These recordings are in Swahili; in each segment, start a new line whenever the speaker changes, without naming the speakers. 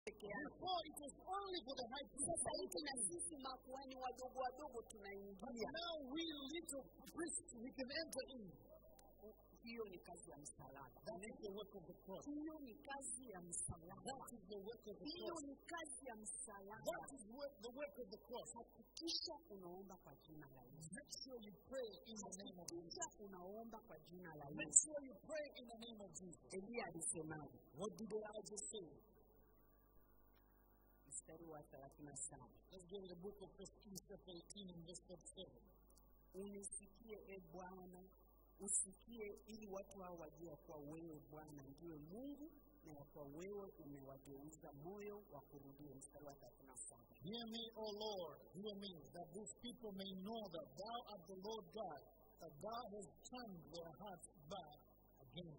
peke yake.
Before it was only for the high priest.
Sasa hivi na sisi makuhani wadogo wadogo
But
tunaingia.
now we little priests, we can enter in.
Hiyo ni kazi ya msalaba.
That is the work of the cross.
Hiyo ni kazi ya msalaba.
That is the work of the
Hiyo
cross.
ni kazi ya msalaba.
That is work, the work of the cross.
Hakikisha unaomba kwa jina la Yesu.
Make sure you pray in the name of Jesus.
Hakikisha unaomba kwa jina la
Make
Yesu.
sure you pray in the name of Jesus.
Eliya alisemaje?
What did Elijah say?
Mstari wa 37.
Let's go to the book of First Kings chapter 18 and verse 37.
Unisikie e Bwana, usikie ili watu hao wajue ya kuwa wewe Bwana ndiwe Mungu na ya kuwa wewe umewageuza moyo wa kurudia. Mstari wa 37.
Hear me, O Lord, hear me, that these people may know that thou art the Lord God, that thou hast turned their hearts back again.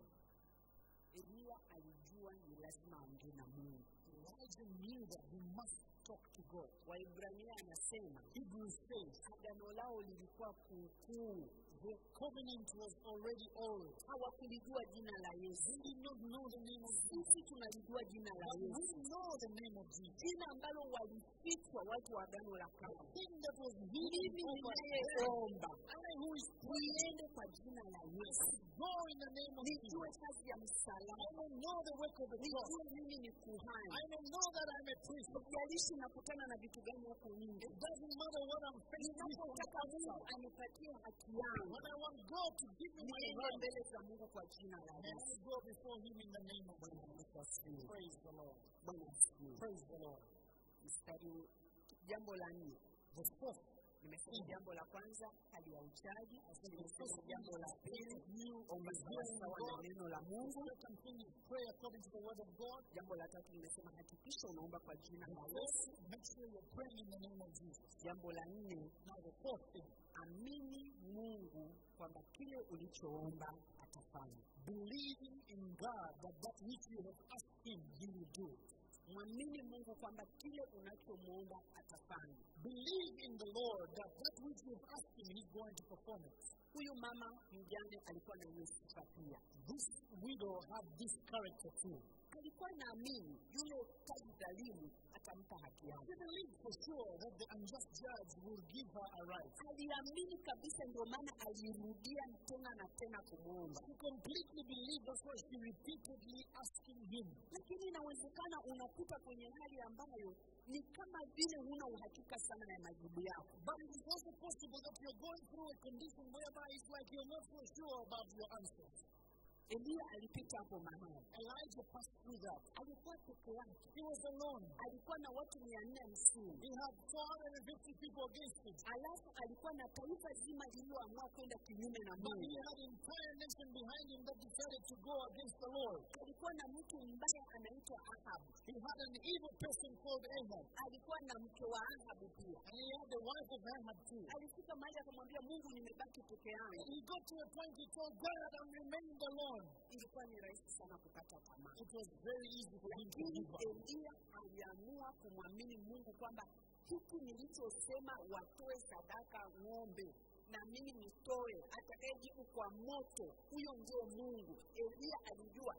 Eliya alijua ni lazima aongee na Mungu.
Elijah knew that he must talk to God.
Waibrania anasema
Hebrews says
agano lao lilikuwa kuukuu,
the covenant was already old.
hawakulijua jina la Yesu.
They did not know the name of Jesus.
Sisi tunalijua jina la
But we
Yesu,
know the name of Jesus.
jina ambalo walifichwa watu wa agano la
The
kale.
thing that was hidden
Mimi
over
ninayeomba
I who is
niende kwa jina la Yesu,
go in the name of
nijue
Jesus.
kazi ya
I
msalaba,
will know the work of the cross.
nijue mimi ni kuhani.
I will know that I'm a priest.
Sijalishi nakutana na vitu gani huko nje,
It doesn't matter what I'm facing with on the
ninapotaka Mungu
outside.
anipatie haki yangu,
When I want God to give me my
niende
right,
mbele za Mungu kwa jina la
then
Yesu.
I go before Him in the name of
Bwana
Jesus.
Yesu asifiwe.
Praise the Lord.
Bwana asifiwe.
Praise the Lord.
Mstari jambo la nne
The fourth,
nimesema jambo la kwanza hali ya uchaji, nimesema jambo la pili
you
omba sawasawa na neno la Mungu,
second thing is pray according to the word of God.
jambo la tatu nimesema hakikisha unaomba kwa jina
And
la
fourth,
Yesu,
make sure you're praying in the name of Jesus.
jambo la nne
Now the fourth thing,
amini Mungu kwamba kile ulichoomba atafanya.
believing in God that that which you have asked Him, He will do.
Mwamini Mungu kwamba kile unachomwomba atafanya.
Believe in the Lord that that which you have asked Him, He's going to perform it.
Huyu mama mjane alikuwa na hiyo sifa pia,
This widow had this character too.
alikuwa naamini yule kazi dhalimu atampa haki yake.
She believed for sure that the unjust judge will give her a right.
aliamini kabisa, ndio maana alirudia tena na tena kumwomba.
She completely believed, that's why she repeatedly asking him.
Lakini inawezekana unakuta kwenye hali ambayo ni kama vile huna uhakika sana ya majibu yako.
But it is also possible that you're going through a condition whereby it's like you're not so sure about your answers.
Eliya alipita hapo mahali,
Elijah passed through that.
alikuwa peke yake,
He was alone.
alikuwa na watu mia nne hamsini
He had 450 people against him.
alafu alikuwa na taifa zima lililoamua kwenda kinyume na
But he
Mungu.
had an entire nation behind him that decided to go against the Lord.
Alikuwa na mtu mbaya anaitwa Ahabu,
He had an evil person called Ahab.
alikuwa na mke wa Ahabu pia.
And he had the wife of Ahab too.
Alifika mahali akamwambia Mungu, nimebaki peke yangu.
He got to a point he told God, I'm remained alone.
Ilikuwa ni rahisi sana kukata tamaa.
It was very easy for him to
lakini
give up.
Eliya aliamua kumwamini Mungu kwamba hiki nilichosema watoe sadaka ng'ombe na mimi nitoe, atakayejibu kwa moto, huyo ndio Mungu. Eliya alijua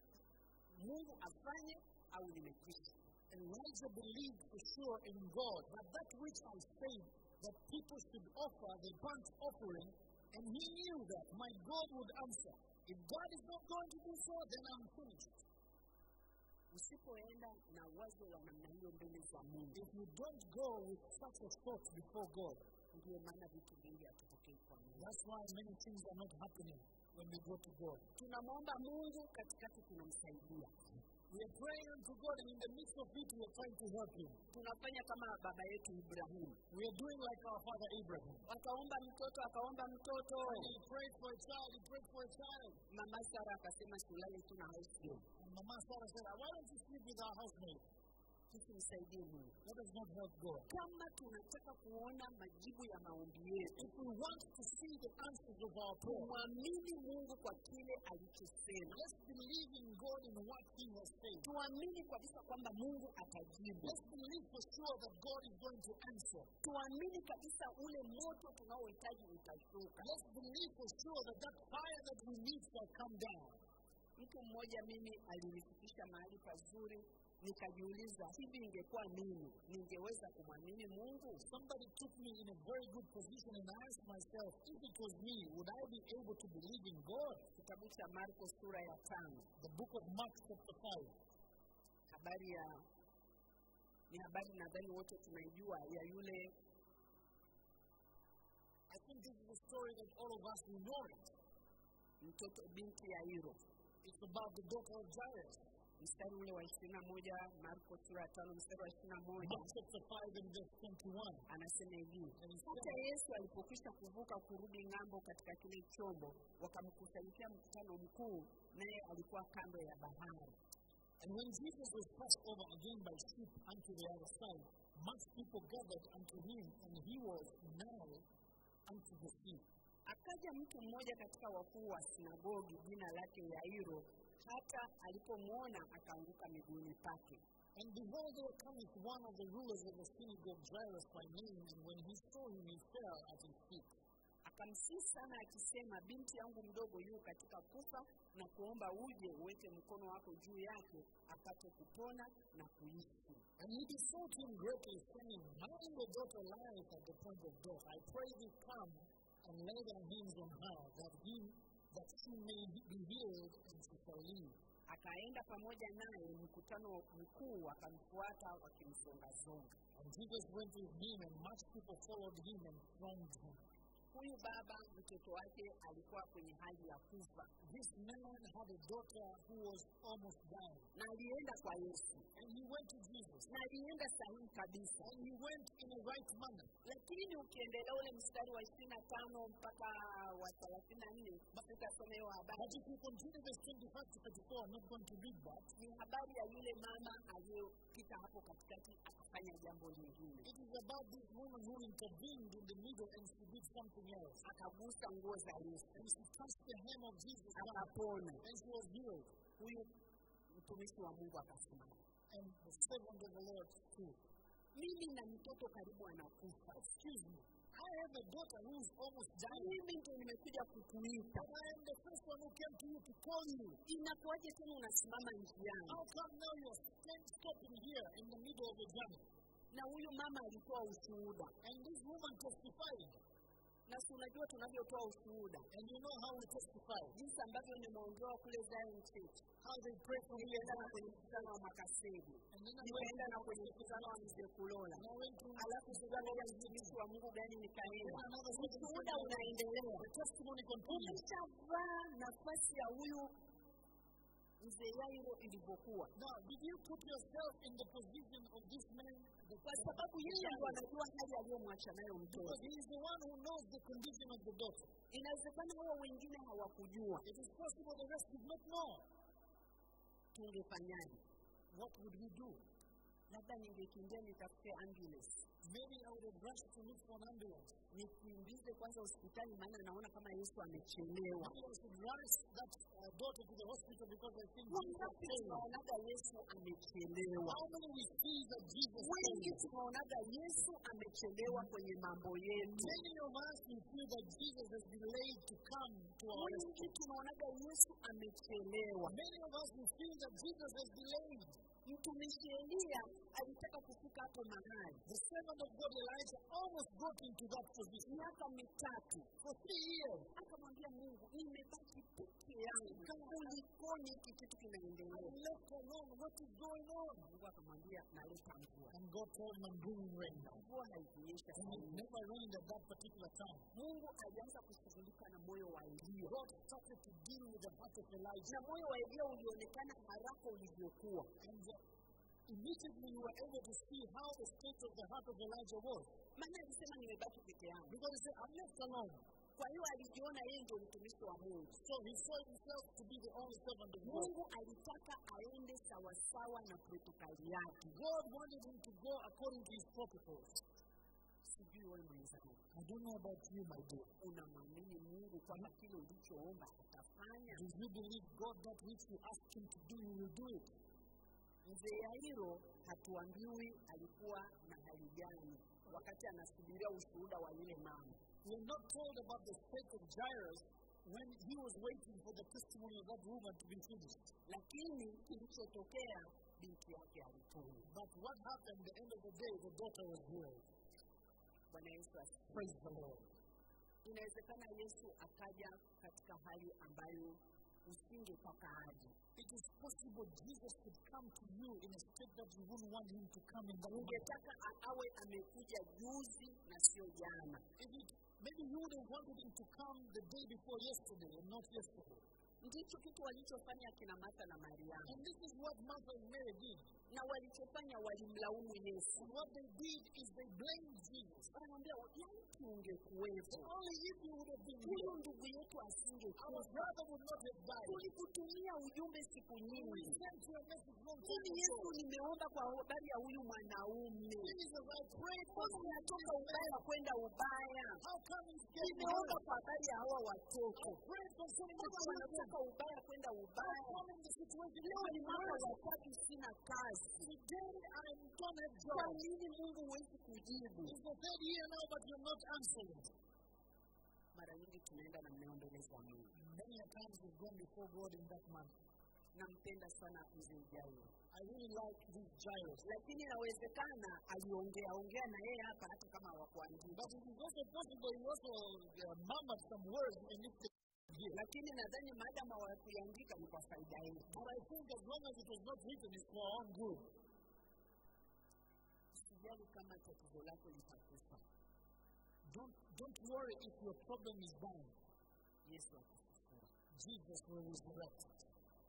Mungu afanye au nimekwisha.
Elijah believed for sure in God that that which I said that people should offer the burnt offering, and he knew that my God would answer. If God is not going to do so, then I'm finished.
Usipoenda na wazo la namna hiyo mbele za Mungu,
If you don't go with such a thought before God,
ndio maana vitu vingi hatupokei kwa Mungu.
that's why many things are not happening when we go to God.
Tunamwomba Mungu, katikati tunamsaidia,
We are praying unto God, and in the midst of it, we are trying to help Him.
tunafanya kama baba yetu Ibrahimu.
We are doing like our father Abraham.
Akaomba mtoto, akaomba mtoto,
When he prayed for a child, he prayed for a child.
mama Sara akasema tulale tu na house girl.
And Mama Sarah said, Why don't you sleep with our housemaid?
Tusimsaidie Mungu.
Let us not help God.
Kama tunataka kuona majibu ya maombi yetu,
If we want to see the answers of our prayer,
tumwamini Mungu kwa kile alichosema.
let's believe in God in what He has said.
Tuamini kabisa kwamba Mungu atajibu.
Let's believe for sure that God is going to answer.
Tuamini kabisa ule moto tunaohitaji utashuka.
Let's believe for sure that that fire that we need shall come down.
Mtu mmoja mimi alinifikisha mahali pazuri nikajiuliza hivi ingekuwa mimi ningeweza kumwamini mungu
Somebody took me in a very good position, and I asked myself, if it was me, would I be able to believe in God?
kitabu cha marko sura ya tano
The book of Mark, chapter 5.
habari ya ni habari nadhani wote tunaijua ya yule
I think this is a story that all of us will know it.
mtoto binti ya hiro
It's about the daughter of Jairus.
mstari ule wa ishirini na moja marko sura ya tano mstari wa ishirini na moja
Mark chapter 5 and verse 21.
anasema hivi
And he
hata
said,
yesu alipokwisha kuvuka kurudi ng'ambo katika kile chombo wakamkusanyikia mkutano mkuu naye alikuwa kando ya bahari
And when Jesus was passed over again by ship unto the other side, much people gathered unto him, and he was nigh unto the sea.
akaja mtu mmoja katika wakuu wa sinagogi jina lake yairo hata alipomwona akaanguka miguuni pake
And behold, there cometh one of the rulers of the synagogue, Jairus by name, and when he saw him, he fell at his feet.
akamsihi sana akisema binti yangu mdogo yu katika kufa na kuomba uje uweke mkono wako juu yake apate kupona na kuishi
And he besought him greatly, saying, My little daughter lieth at the point of death. I pray thee come and lay thy hands on her, that he that she may be healed, and she shall live.
akaenda pamoja naye mkutano mkuu akamfuata wakimsongazonga
And Jesus went with him, and much people followed him and thronged him.
huyu baba mtoto wake alikuwa kwenye hali ya kufa
This man had a daughter who was almost dying.
na alienda kwa yesu
And he went to Jesus.
na alienda sahihi kabisa
And he went in a right manner.
lakini ukiendelea ule mstari wa ishirini na tano mpaka wa thelathini na nne sitasoma hiyo habari
But if you continue verse 25 to 34, I'm not going to read that.
ni habari ya yule mama aliyopita hapo katikati akafanya jambo lingine
It is about this woman who intervened in the middle and she did something else.
akagusa nguo za yesu
And she touched the hem of Jesus' garment,
akapona
and she was healed.
huyu mtumishi wa mungu akasimama
And the servant of the Lord too.
mimi na mtoto karibu anakufa
Excuse me. I have a daughter who is almost dying.
mimi ndio nimekuja kukuita
And I am the first one who came to you to call you.
inakuwaje tena unasimama njiani
How come now you're stand- stopping here in the middle of the journey?
na huyu mama alitoa ushuhuda
And this woman testified.
na si unajua tunavyotoa ushuhuda
And you know how we testify.
jinsi ambavyo nimeongewa kule Zion Church
How they pray for me.
nilienda na kwenye mkutano wa Makasedi
And then I went,
nikaenda na kwenye mkutano wa mzee Kulola
and I went to
alafu sikamoja mtumishi wa Mungu gani nikaenda
another
ushuhuda unaendelea
The testimony continues.
umeshavaa nafasi ya huyu mzee Yairo ilivyokuwa
Now, did you put yourself in the position of this man? The
kwa sababu yeye ndo anajua hali aliyomwacha nayo mtoto
Because he is the one who knows the condition of the daughter.
inawezekana wao wengine hawakujua
It is possible the rest did not know.
tungefanyaje
What would we do?
labda ningekimbia nitafute ambulance
Maybe I would have rushed to look for an ambulance.
nikimbize kwanza hospitali maana naona kama yesu amechelewa
Maybe I should rush that uh, daughter to the hospital because I think she is
wangapi
failing.
tunaonaga yesu amechelewa
How many we see that Jesus
wengi
failed?
tunaonaga yesu amechelewa kwenye mambo yetu
Many of us we feel that Jesus has delayed to come to our rescue.
wengi tunaonaga yesu amechelewa
Many of us we feel that Jesus has delayed.
mtumishi eliya alitaka kufika hapo mahali
The servant of God Elijah almost got into that position
miaka mitatu
for three years.
akamwambia mungu nimebaki peke yangu kulikoni hiki kitu kinaendelea
I'm left alone. What is going on?
mungu akamwambia naleta mvua
And God told him, I'm bringing rain now.
mvua haikunyesha
And it
sana
never rained at that particular time.
mungu alianza kushughulika na moyo wa eliya
God started to deal with the heart of Elijah.
na moyo wa eliya ulionekana haraka ulivyokuwa
And uh, immediately you were able to see how the state of the heart of Elijah was.
maana alisema nimebaki peke yangu
Because he said, I'm left alone.
kwa hiyo alijiona yeye ndio mtumishi wa mungu
So he saw himself to be the only servant of God.
mungu alitaka aende sawasawa na protokali yake
God wanted him to go according to his protocols.
sijui wewe mwenzangu
I don't know about you, my dear.
unamwamini mungu kwamba kile ulichoomba atafanya
Do you believe God that which you ask him to do, he will do it?
mzee yairo hatuambiwi alikuwa na hali gani wakati anasubiria ushuhuda wa yule mama
We're not told about the state of Jairus when he was waiting for the testimony of that woman to be finished.
lakini kilichotokea binti yake alipona
But what happened at the end of the day? The daughter was healed.
bwana yesu asifiwe.
Praise the Lord.
inawezekana yesu akaja katika hali ambayo usingetaka aje
It is possible Jesus could come to you in a state that you wouldn't want him to come in that way.
ungetaka a- awe amekuja juzi na sio jana
If it, maybe you would have wanted him to come the day before yesterday and not yesterday.
ndicho kitu walichofanya kina martha na mariamu
And this is what Martha and Mary did.
na walichofanya walimlaumu yesu
And what they did is they blamed Jesus.
wanamwambia laiti ungekuwepo
Only if you would have been
huyu
here,
ndugu yetu
our
asingekufa
brother would not have died.
tulikutumia ujumbe siku
We
nyingi
sent you a message long
mimi
time
yesu
ago.
nimeomba kwa habari ya huyu mwanaume
Jesus, I prayed for
mbona
you.
unatoka ubaya kwenda ubaya
How come he's getting
nimeomba
worse?
kwa habari ya hawa watoto
Prayed concerning the
mbona
children.
wanatoka ubaya kwenda
How
ubaya
come in the situation
leo ni
is
mwaka
worse?
wa tatu sina kazi
Today I don't have
kwa
job.
nini mungu huwezi kujibu
It's the third year now, but you're not answering.
mara nyingi tunaenda na mneo mbele za mungu
Many a times we've gone before God in that manner.
nampenda sana mzee jayo
I really like this Jairus.
lakini inawezekana aliongea ongea na yeye hapa hata kama hawakuandika
But it is also possible he also uh, murmured some words and if they hear.
lakini nadhani maadamu hawakuiandika ni kwa faida yetu
But I think as long as it was not written, it's for our own good.
usijali kama tatizo lako litakufa
Don't, don't worry if your problem is dying.
yesu atakufufua
Jesus will resurrect it.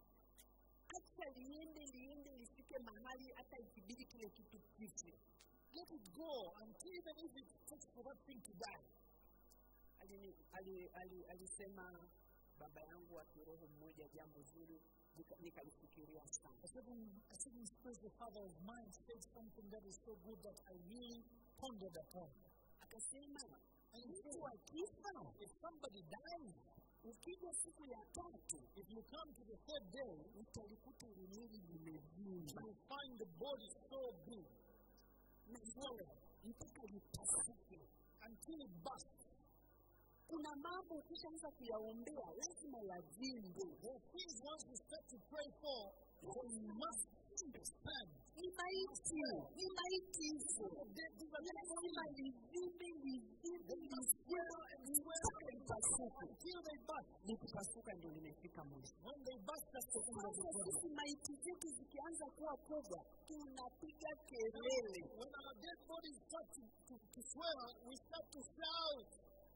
hata liende liende lifike mahali hata ikibidi kile kitu kife
Let it go until even if it takes for that thing to die.
Alini- ali- ali- alisema baba yangu wa kiroho mmoja jambo zuri nika- nikalifikiria sana
A certain, a certain spiritual father of mine said something that is so good that I really pondered upon.
akasema
And he
mtu
said,
akifa
if somebody dies,
ukija siku ya tatu
if you come to the third day,
utalikuta limwili
you
limevimba
will find the body so big
na mpaka mpaka lipasuke
until it bursts.
kuna mambo ukishaanza kuyaombea lazima yavimbe
There are things once you start to pray for, they must stand.
ni maiti ni maiti hizo
They- these are
lazima livimbe livimbe livimbe mpaka lipasuke
until they burst.
likipasuka ndio limefika mwisho
When they burst, that's the end of the
sasa
problem.
sisi maiti zetu zikianza kuwa kubwa tunapiga kelele
When our dead bodies start to, to, to swell, we start to shout.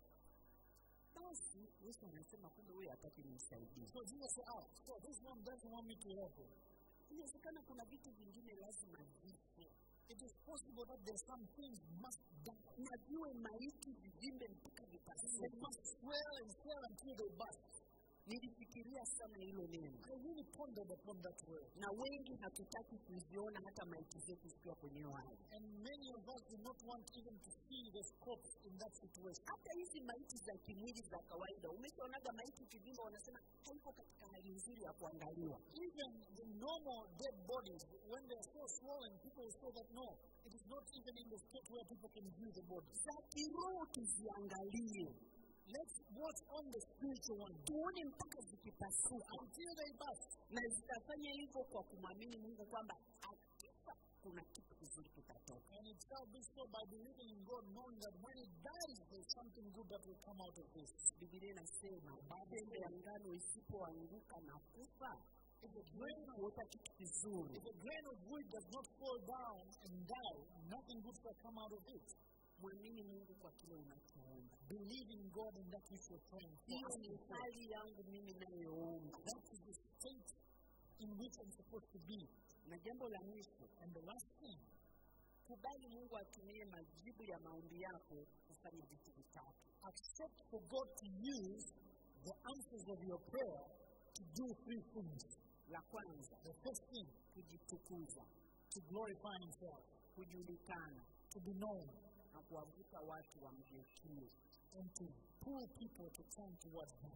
basi yesu anasema kumbe huyo hataki nimsaidie
So Jesus said, oh, so this one doesn't want me to help him.
inawezekana kuna vitu vingine lazima vife
It is possible that there's some things must die.
na viwe maiti vivimbe mpaka
They
vipasuke
must swell and swell until they burst.
nilifikiria sana hilo neno
I really pondered upon that word.
na wengi hatutaki kuziona hata maiti zetu zikiwa kwenye hiyo hali
And many of us do not want even to see the corpse in that situation.
hata hizi maiti za kimwili za kawaida umeshaonaga maiti kivimba wanasema haiko katika hali nzuri ya kuangaliwa
Even the normal dead bodies, when they are so swollen, people will say that no, it is not even in the state where people can view the body.
za kiroho tuziangalie
Let's watch on the spiritual one
tuone mpaka zikipasuka
until they burst.
na zitafanya hivyo kwa kumwamini mungu kwamba akifa kuna kitu kizuri kitatoka
And it shall be so by believing in God, knowing that when it dies, there's something good that will come out of this.
bibilia inasema pembe ya ngano isipoanguka na kufa huwezi kuota kitu kizuri
If a grain of wheat does not fall down and die, nothing good shall come out of it.
mwamini mungu kwa kile unachoomba
Believe in God in that which you're praying for.
hiyo ni hali yangu mimi nayoomba
That is the state in which I'm supposed to be.
na jambo la mwisho
And the last thing,
kubali mungu atumie majibu ya maombi yako kufanya vitu vitatu
accept for God to use the answers of your prayer to do three things.
la kwanza
The first thing,
kujitukuza
to glorify Himself,
kujulikana
to be known,
na kuwavuta watu wamgeukie
and to pull people to turn towards Him.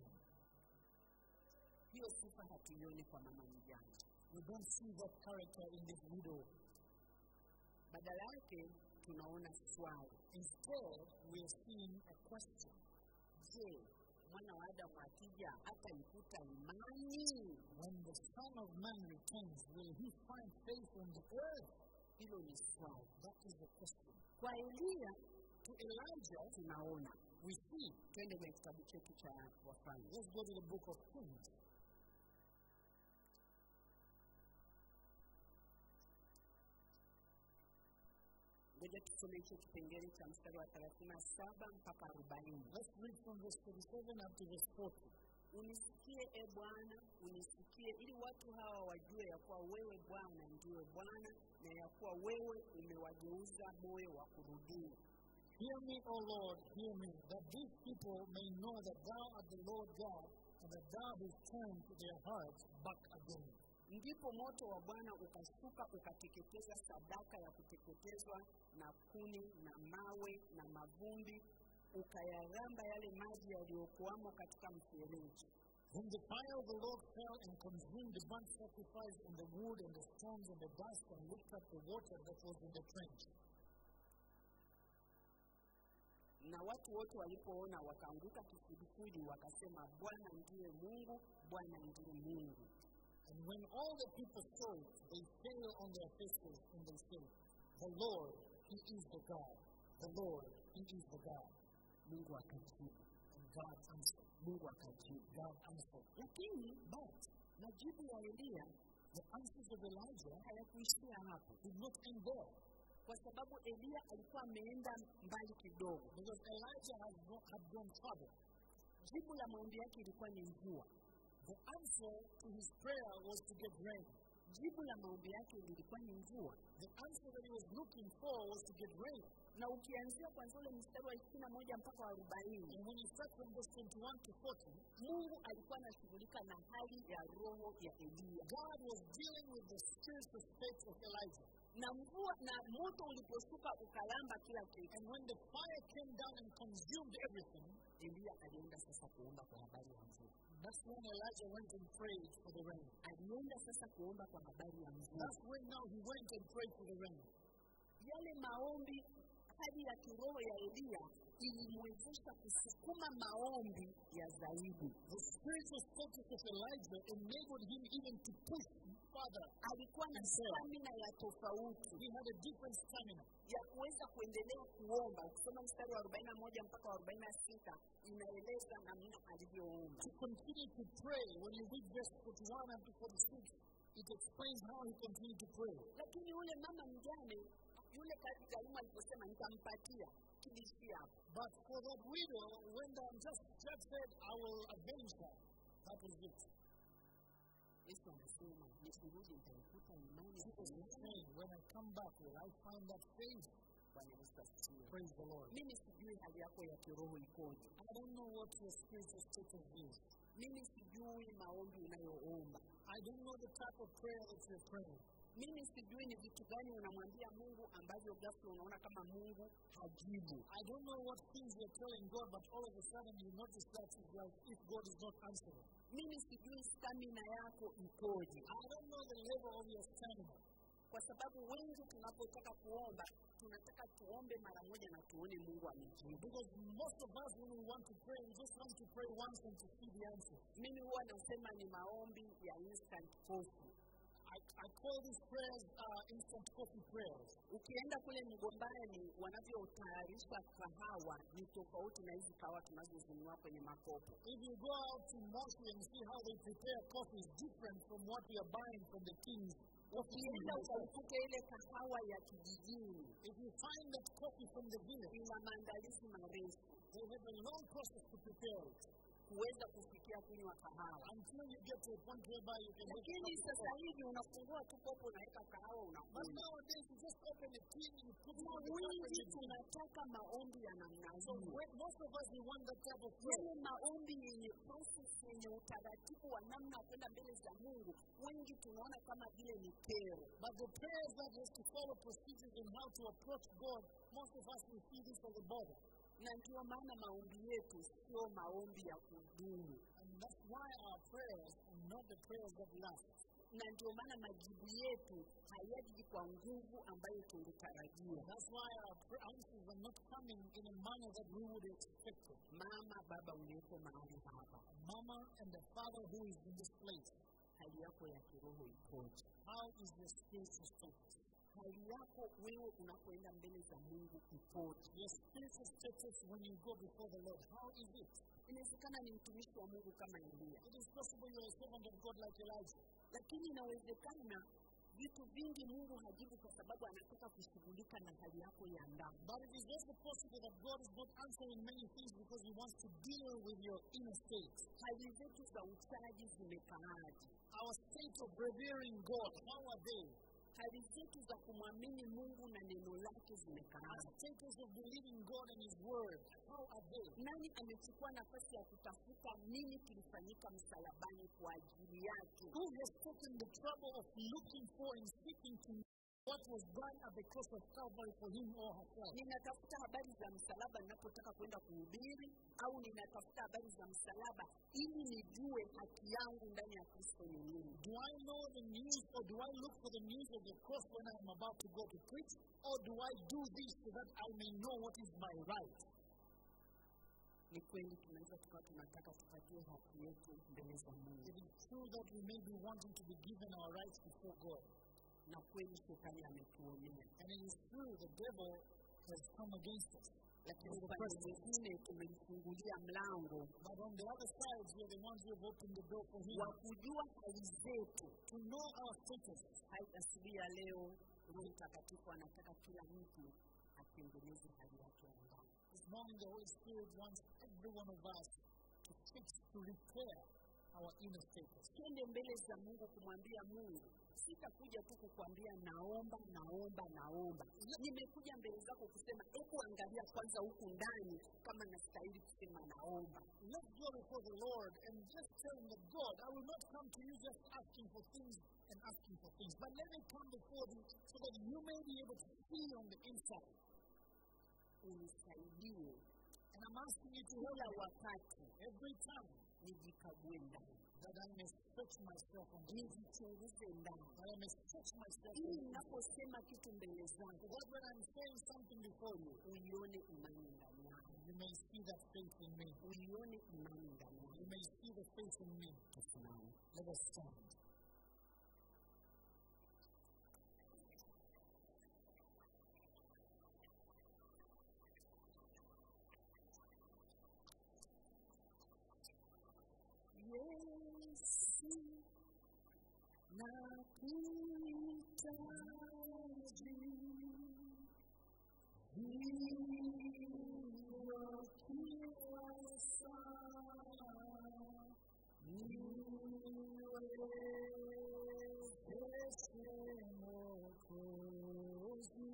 hiyo sifa hatuioni kwa mama mjane
We don't see that character in this widow.
badala yake tunaona swali
Instead, we are seeing a question.
je mwana wa adamu akija hataikuta imani
When the Son of Man returns, will he find faith on the earth?
hilo ni swali
That is the question.
kwa eliya
To Elijah,
tunaona
we see.
twende kwenye kitabu chetu cha wafalme
Let's go to the book of Kings.
ngoja tusome hicho kipengele cha mstari wa thelathini na saba mpaka arobaini
Let's read from verse 37 up to verse 40.
unisikie e bwana unisikie ili watu hawa wajue ya kuwa wewe bwana ndiwe bwana na ya kuwa wewe umewageuza moyo wa kurudia
Hear me, O Lord, hear me, that these people may know that thou art the Lord God, and that thou hast turned their hearts back again.
ndipo moto wa bwana ukashuka ukateketeza sadaka ya kuteketezwa na kuni na mawe na mavumbi ukayaramba yale maji yaliyokuwamo katika mfereji
When the fire of the Lord fell and consumed the burnt sacrifice and the wood and the stones and the dust and licked up the water that was in the trench.
na watu wote walipoona wakaanguka kifudifudi wakasema bwana ndiye mungu bwana ndiye mungu
And when all the people saw it, they fell on their faces and they said, The Lord, He is the God. The Lord, He is the God.
mungu akajibu
And God answered.
mungu akajibu
God answered.
lakini but majibu ya eliya
The answers of Elijah
hayakuishia hapo
did not end there.
kwa sababu eliya alikuwa ameenda mbali kidogo
Because Elijah had, go, had gone further.
jibu la maombi yake ilikuwa ni mvua
The answer to his prayer was to get rain.
jibu la maombi yake lilikuwa ni mvua
The answer that he was looking for was to get rain.
na ukianzia kwanzia ule mstari wa ishirini na moja mpaka wa arobaini
And when you start from verse 21 to 40,
mungu alikuwa anashughulika na hali ya roho ya eliya
God was dealing with the spiritual state of Elijah.
na mvua na moto uliposhuka ukalamba kila kitu
And when the fire came down and consumed everything,
eliya alienda sasa kuomba kwa habari ya mvua
that's when Elijah went and prayed for the rain.
alienda sasa kuomba kwa habari ya mvua
That's when now he went and prayed for the rain.
yale maombi hali ya kiroho ya eliya ilimwezesha kusukuma maombi ya zaidi
The spiritual status of Elijah enabled him even to push further.
alikuwa na
Sawa.
stamina ya tofauti
He had a different stamina.
ya kuweza kuendelea kuomba ukisoma mstari wa arobaini na moja mpaka wa arobaini na sita inaeleza namna alivyoomba
To continue to pray, when you read verse 41 up to 46, it explains how he continued to pray.
lakini yule mama mjane yule kazi karimu aliposema nitampatia kilishia hapo
But for that widow, when the just judge said, I will avenge her, that was it.
yesu anasema nikirudi nitaikuta imani
She was saying, when I come back, will I find that faith?
bwana yesu asifiwe
Praise the Lord.
mimi sijui hali yako ya kiroho ikoje
I don't know what your spiritual status is.
mimi sijui maombi unayoomba
I don't know the type of prayer that you're praying.
mimi sijui ni vitu gani unamwambia mungu ambavyo ghafla unaona kama mungu hajibu
I don't know what things you're telling God, but all of a sudden you notice that it's like if God is not answering.
mimi sijui stamina yako ikoje
I don't know the level of your stamina.
kwa sababu wengi tunapotaka kuomba tunataka tuombe mara moja na tuone mungu amejibu
Because most of us, when we want to pray, we just want to pray once and to see the answer.
mimi huwa nasema ni maombi ya instant coffee
I, I call these prayers uh, instant coffee prayers.
ukienda kule mgombani wanavyotayarisha kahawa ni tofauti na hizi kahawa tunazozinunua kwenye makopo
If you go out to Moshi and see how they prepare coffee, is different from what we are buying from the kings.
ukienda ukaikuta ile kahawa ya kijijini
If you find that coffee from the village,
ina maandalizi marefu
they have a long process to prepare it
kuweza kufikia kunywa kahawa
until you get to a point whereby you can have
lakini
coffee.
sasa hivi unafungua tu kopo unaweka kahawa
But
unakunywa
nowadays, you just open a tin, you put it
na
on the top and
wingi
you drink.
tunataka maombi ya namna
So
hiyo
when, most of us, we want that type of prayer.
yale maombi yenye process yenye utaratibu wa namna ya kwenda mbele za mungu wengi tunaona kama vile ni kero
But the prayers that has to follow procedures in how to approach God, most of us will see this as a bother.
na ndio maana maombi yetu sio maombi ya kudumu
And that's why our prayers are not the prayers that last.
na ndio maana majibu yetu hayaji kwa nguvu ambayo tungetarajia
That's why our pr- answers are not coming in a manner that we would expect them.
mama baba uliyeko mahali hapa
Mama and the father who is in this place,
hali yako ya kiroho ikoje
how is your spiritual status?
hali yako wewe unapoenda mbele za mungu ikoje
Your spiritual status when you go before the Lord, how is it?
inawezekana ni mtumishi wa mungu kama elia
It is possible you're a servant of God like Elijah.
lakini inawezekana vitu vingi mungu hajibu kwa sababu anataka kushughulika na hali yako ya ndani
But it is also possible that God is not answering many things because He wants to deal with your inner state.
hali zetu za uchaji zimekaaje
Our state of revering God, how are they?
hali zetu za kumwamini mungu na neno lake
Our
zimekaaje
status of believing God and His Word, how are they?
nani amechukua nafasi ya kutafuta nini kilifanyika msalabani kwa ajili yake
Who has taken the trouble of looking for and seeking to know what was done at the cross of Calvary for him or herself?
ninatafuta habari za msalaba ninapotaka kwenda kuhubiri au ninatafuta habari za msalaba ili nijue haki yangu ndani ya kristo ni nini
Do I know the news or do I look for the news of the cross when I am about to go to preach? Or do I do this so that I may know what is my right?
ni kweli tunaweza tukawa tunataka tupatie haki yetu mbele za mungu
It is true that we may be wanting to be given our rights before God.
na kweli shetani ametuonea
And it is true the devil has come against us.
lakini
As the
upande
president.
mwingine tumemfungulia mlango
But on the other side, we are the ones who have opened the door for him
wa kujua hali zetu
to know our status.
hai asubuhi ya leo roho mtakatifu anataka kila mtu atengeneze hali yake ya ndani
This morning, the Holy Spirit wants every one of us to fix, to repair our inner status.
twende mbele za mungu kumwambia mungu sitakuja tu kukwambia naomba naomba naomba nimekuja mbele zako kusema hebu angalia kwanza huku ndani kama nastahili kusema naomba
Let's go before the Lord and just tell him that God, I will not come to you just asking for things and asking for things, but let me come before you so that you may be able to see on the inside.
unisaidie
And I'm asking you to help
kila
me
wakati
every time
nijikague ndani
that I may search myself on the inside,
nijichunguze ndani
that I may search myself on
ili
the inside.
ninaposema kitu mbele
So
zako
that when I'm saying something before you,
uione imani ndani yako
you may see that faith in me.
uione imani ndani yako
You may see the faith in me.
tusimame
Let us stand.
Yesu nakuhitaji hivyo kila saa niwezeshe Mwokozi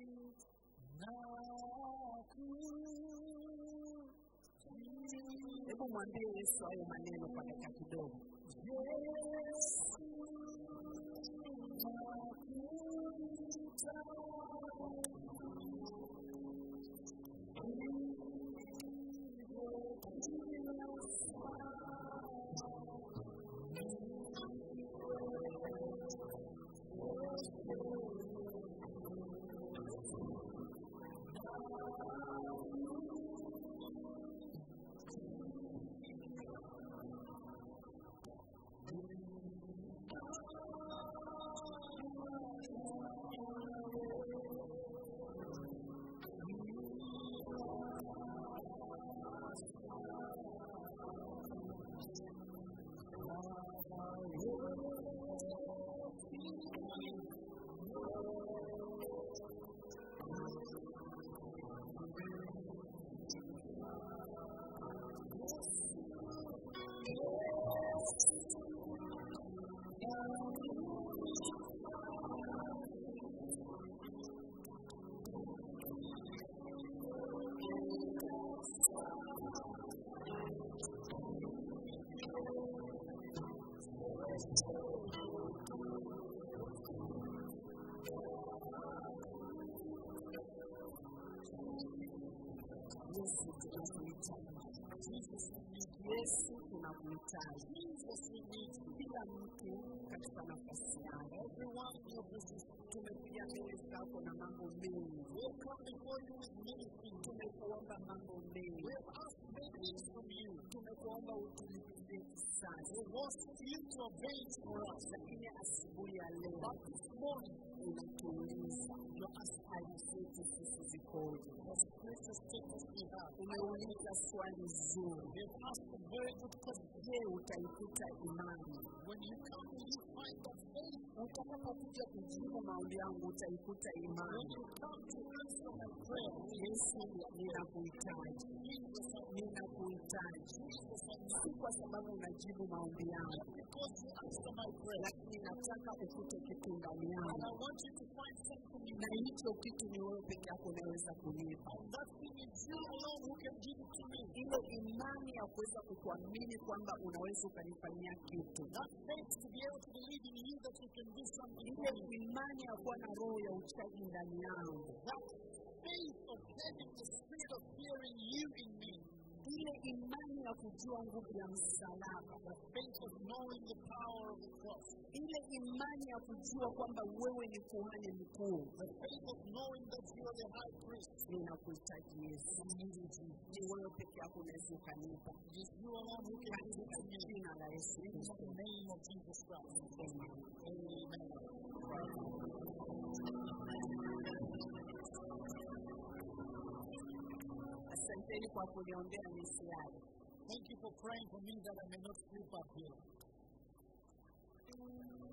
nakuhitaji hebu mwambie yesu hayo maneno kwa dakika kidogo Yesu tunakuhitaji. Yesu tuna tunakuhitaji
Jesus, we need you.
kila mtu katika nafasi yake
Everyone in your position.
tumekuja mbele zako na mambo mengi
We have come before you with many things.
tumekuomba mambo mengi
We have asked many things from you.
tumekuomba utulipizie kisasi
We want you to avenge for us.
lakini asubuhi ya leo
But this morning,
unatuuliza hali zetu sisi zikoje
the greatest status we have.
umeuliza swali zuri
We have asked a very good question.
je utaikuta imani
When you come, will you find that faith?
utakapokuja kujibu maombi yangu utaikuta
When
imani
you come to answer my prayer,
yesu ninakuhitaji
Jesus, I
ninakuhitaji
Jesus, I
si kwa sababu unajibu maombi yangu
Not because you answer my prayer.
lakini nataka ukute kitu ndani
And
yangu
I want you to find something in
na
me.
hicho kitu ni wewe peke yako unaweza kunipa
And that thing is you alone who can give it to me.
ile imani ya kuweza kukuamini kwamba unaweza ukanifanyia kitu
That faith to be able to believe in you that you can do something
ile
for me.
imani ya kuwa na roho ya uchaji ndani yangu
That faith of having the spirit of hearing you in me.
ile imani ya kujua nguvu ya msalaba
The faith of knowing the power of the cross.
ile imani ya kujua kwamba wewe ni kuhani mkuu
The faith of knowing that you are the high priest.
ninakuhitaji yesu ni wewe peke yako unaweza ukanipa
It is you alone who can give it
katika
to me.
jina la yesu
In
kristo
the name of Jesus Christ.
Amen.
Amen.
asanteni kwa kuniombea nisiaje
Thank you for praying for me that I may not sleep up here.